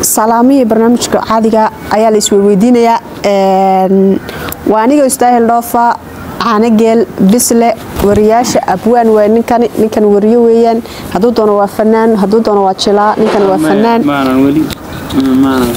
salaamihii barnaamijka caadiga ayaa la isweydiinayaa waa aniga istaahil dhoofa caanageel bisle wariyaasha abwaan waa ninkan ninkan wariyo weeyaan hadduu doono waa fanaan hadduu doono waa jilaa ninkan waa fanaan maanan weli maanan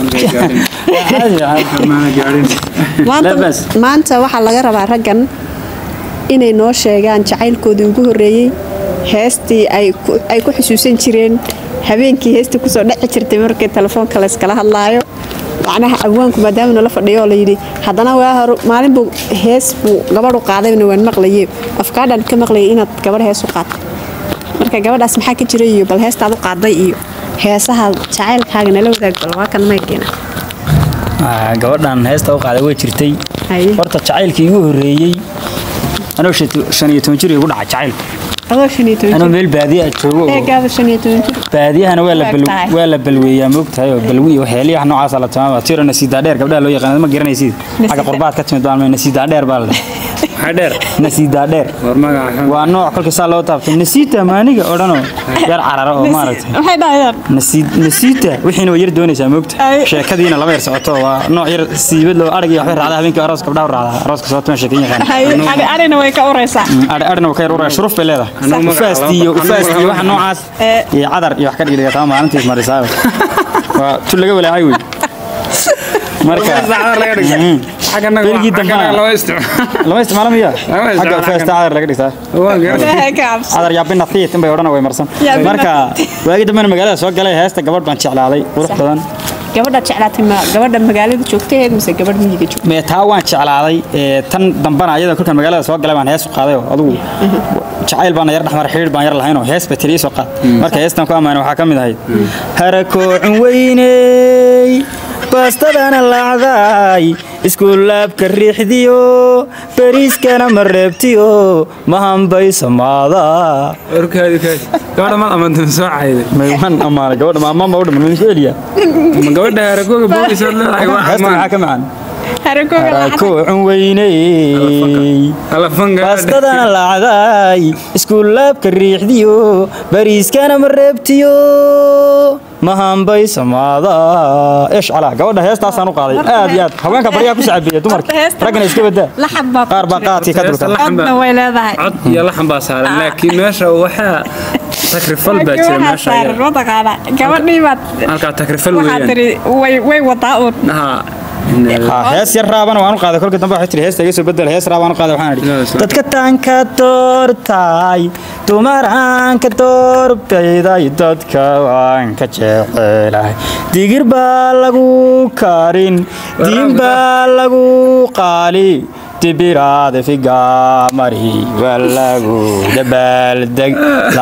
gaarin maanta maanta waxaa laga rabaa raggan inay noo sheegaan jacaylkoodii ugu horreeyey heestii ay ku- ay ku xusuusan jireen habeenkii heestii kusoo dhaci jirtay markii telefoonka layskala hadlaayo macnaha abwaanku maadaama nala fadhiyo oo layidhi haddana waa hor maalin buu hees buu gabadhu qaadayna waan maqlaye afkaadhan ka maqlayay inaad gabadh hees u qaadto marka gabadhaas maxaa ka jira iyo bal heestaad u qaaday iyo heesaha jacaylkaaga nala wadaag bal waa kan maykeena Ah, gabadhan heesta u qaaday way jirtay Haye. horta jacaylkii igu horreeyey anoo shan iyo toban jir igu dhaca jacaylku adoo shan iyo toban anoo jir meel baadiya joogo oo- eegaada shan iyo toban jir baadiyahana waa la Waa bal- tahay. waa la balweeyaa moogtahay oo balwi iyo waxyaaliyaha noocaasa la tilmaama tiro nasiidaa dheer gabdhaha loo yaqaan ma garanaysid xagga qurbaad ka timid baan nasiidaa dheer baa la dhahay maxaa dheer nasiidaa dheer war magaca waa nooc kolkii saa loo taabtay nasiita maaniga odhanoo yar carara oo maaragtay maxay dhahayaan nasiid- nasiita wixiina way yar doonaysaa moogta Ay. sheekadiina laba yar socoto waa nooc yar siibad loo arag iyo waxbay raacdaa habeenkii aroos gabdhaha u raacdaa arooska sababta ma sheekan yaqaan arina way ka uraysaa adhna ka yar uraya shuruuf bay leedahay Anuu magaca ufaasti iyo laba- ufaasti iyo anuu waxa magaca- noocaas Eh. iyo cadar iyo wax ka dhigdhiga taa maalintiis marisaayo waa tu laga walaacay wey marka Mm. Berigii dambana lama isticmaalo lama isticmaalo miya Lama isticmaalo xagga ufaasta xaggan. cadar laga dhigtaa waa garan Ilaahay ka cabso. cadar yaabina thiit inbay odhana way marsan Yaabina marka waagi dambena magaalada soo galay heesta gabadh baan jeclaaday qurux badan gabadha jeclaatay ma gabadha magaalada joogtaheed mise gabadh miyiga joogta mee taa waan jeclaaday ee, tan dambana ayada kolkan magaalada soo galay baan hees u qaaday oo adugu jacayl baana yar dhexmar xidhiir baan yar lahaynoo hees ba tiriya soo qaad marka heestan ku ammaanay waxaa ka mid ahayd harakoocun weyney baastadana lacday iskuulaabka riixdiyo bariiskana ma reebtiyo mahambay samaada warkaadi kaadi gabadha maad amantan soo cayday maywan ammaanay gabadha ma ammaan baa u dhiman ma isku celiya ma gabadha harakooga boolisood leedahay waa heestan ammaan maxaa ka macaan harakooga lacag harakoocun weyney alafan baastadana lacday iskuulaabka riixdiyo bariiskana ma reebtiyo mahambay samaada eesh calaa gabadha heestaasaan u qaaday aad iyo aad haweenka baryaa ku sacabeeya dumarka heesta- raggana iska badaa laxab baa ku qaar baa jira. qaadkii ka dulka Heesta codna way leedahay cod iyo laxan baa saaran laakiin meesha waxaa takrifal baa jira Waxaa meesha saaran iyada. mataqaana gabadhii baad halkaa takrifal waxaa weeyaan tiri way way wadaa uun haa Ha, hees yar raabana waan u qaaday kolka dambe waxay tiri heesta iga soo bedel hees raabaan u qaaday waxaan Ilaahay idhi subxaanahu. dadka taanka doortay dumaraanka doorbeyday dadka waan ka jecelahay digir baa lagu karin diin baa lagu qaali dibiraada figamari waa lagu dabaaldeg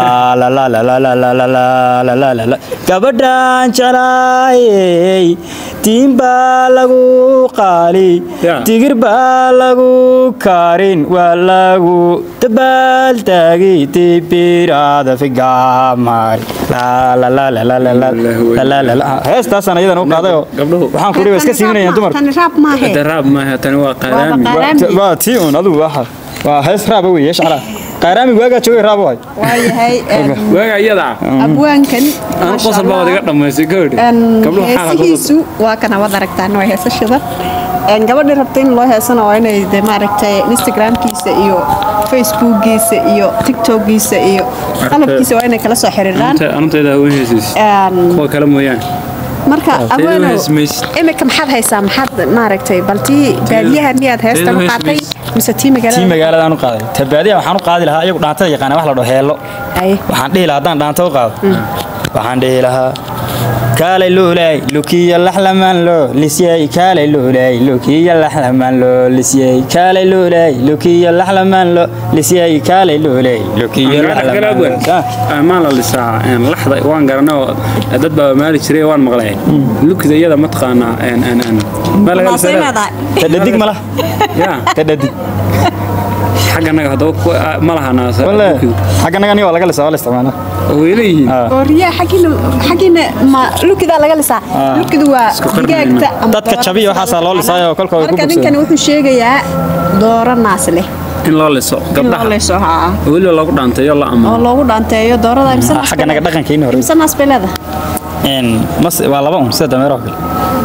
gabadhan jeclaayey diin baa lagu qaali Ya. digir baa lagu karin waa lagu dabaaldegi dibiraada figamari heestaasaan ayadan u qaadayoo Gabdhuhu. waxaan ku iska siiminayaan dumarka tani raab maahe daraab maaha tani waa qaaraami Waa qaaraami. waa tii un adigu waxa waa hees raaba wey yeesh calaa qaaraami waagaa joogay raaba waay waayahay waaga iyada abwaankan aan qosol baa wadaga dhamaystay gabadhi gabdhuhu xaala qosol heesihiisu waa kana wad aragtaan waa heesashada Een, gabadhii rabta in loo heesana waa inay de maaragtay instagramkiisa iyo facebookiisa iyo tiktokgiisa iyo qalabkiisa waa inay kala soo xiriiraan anunteeda hawen heesiis Een, kuwa kale mooyaane marka abwaanow heesmaysid. imika maxaad haysaa maxaad maaragtay bal tii baadiyaha miyaad heestan u teedu qaatay heesmaysid. mise tii tii magaalada magaaladaan u qaaday tabaadiya waxaan u qaadi lahaa iyagu dhaantada yaqaana wax la dhaho heello Ay. waxaan dhihi lahaa haddaan dhaanta u qaado waxaan dhihi lahaa kaalay luulay lukiya laxlamaan loo lisyay kaalay luulay lukiya laxlamaan loo lisyay kaalay luulay lukiya laxlamaan loo lisyay kaalay luulay lukiya laxlamaan loo maan la lisaa laxda waan garanay oo dad baa maali jiray waan maqlay lukida iyada mataqaanaa ma laga Maasay lisaa leedahay. tadhadig ma lah ya tadhadig xagganaga haddaba ku- ma laha naasa wale lukidu xagga naga aniga waa laga lisaa waa la isticmaalaa way leeyihiin Ah. oo riyaa xaggiina xaggiina ma lukidaa laga lisaa lukidu waa Isku qarni digaagta mayno. ama Dadka doorada jabiya sida waxaasaa loo loo lisaayo yaqaano. kolka way ku marka bogsadeen. ninkan wuxuu sheegayaa dooro naas leh in loo liso in loo gabdhaha leeso haa weliba lagu dhaanteeyo la oo ammaano loogu dhaanteeyo doorada imse naas xagga bay naga leedahay? dhaqankeena hore imse naas bay leedahay een mas waa laba un sida dameeraha kale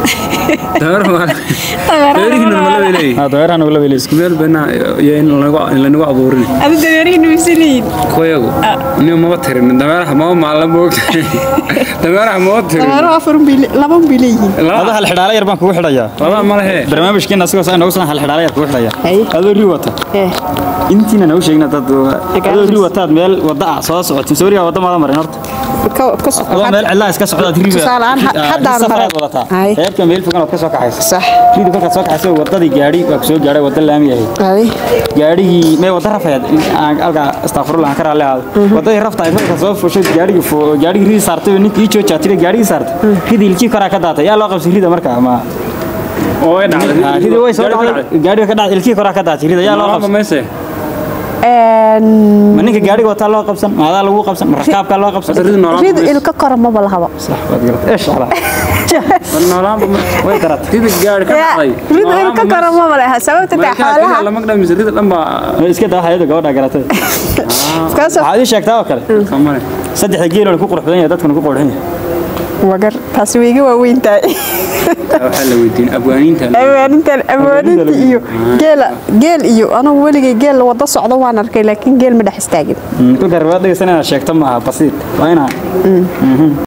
dameerihiina ma la leeyahay ah dameeraha nagu laba leeyahay isku meel bana iyo in lanagu in lanagu abuurin adi dameerihiina misaliin koyagu nin maba tirin dameeraha maba maalan moogta dameeraha maba tirin dameeruhu afar laba bay leeyihiin adoo laba hal xidhaale yar baan kugu xidhayaa laba ma lehe barnaamijkeena asigoo saa noogu san hal xidhaale yar kugu xidhaya Hay. adoo ri wata Eh, intiina nagu sheegna dad Egaa adoo ri xis. wataad meel wada ah soo socotay sooriya wada maada marin horta ka ka soco adoo meel cidlaa iska socdaad riba Tusaale ahaan, ha- haddaan safaraad maray. wadataa Hay. reerka meel fogan ood ka soo kaxaysa sax rida kolkaad soo kaxaysa wadadii gaadhi waa ku soo gaadhay wada laami ahayd adi gaadhigii mee wada rafayaad aan halkaa astaghfirullah aan ka raalli ahaado wadadii rafta ay markaa soo fushay gaadhigii fo- gaadhigii ridii saartay ninkii ii joojaa tiri gaadhigii saartay ridii ilkii koraa ka daatay yaa loo qabsay rida markaa ma oo way dhacday Ah, ridii way soo Gaari ku dhacday gaadhiga ka dhacday ilkii koraa ka daatay rida yaa loo Laba qabsay mayse ma ninka gaadhiga wataa loo qabsan ma adaa lagu qabsan ma rakaabkaa loo qabsan Horta rid noolaan ridu mayse. ilka kora maba lahaba صح وتقرأت ايش على War noolaanba ma- وين قرأت rida gaari ka dhacday ridu ilka kora maba laha sababta taa xoolaha lama dhamise rida dhan baa اسكت ها هيدا قودا قرأت kaasoo هذه شيكتا وكله kamane صدح جيل اللي كوكو رحبين دتكن كوكو رحبين wagar taasi way iga waaweyn tahay waxaa la weydiin abwaaniinta awaanintan awaaninta iyo geela geel iyo anugu weligay geel wada socdo waan arkay laakiin geel ma dhex istaagin كل قرأت دقيقة سنة شيكتا معها بسيط وين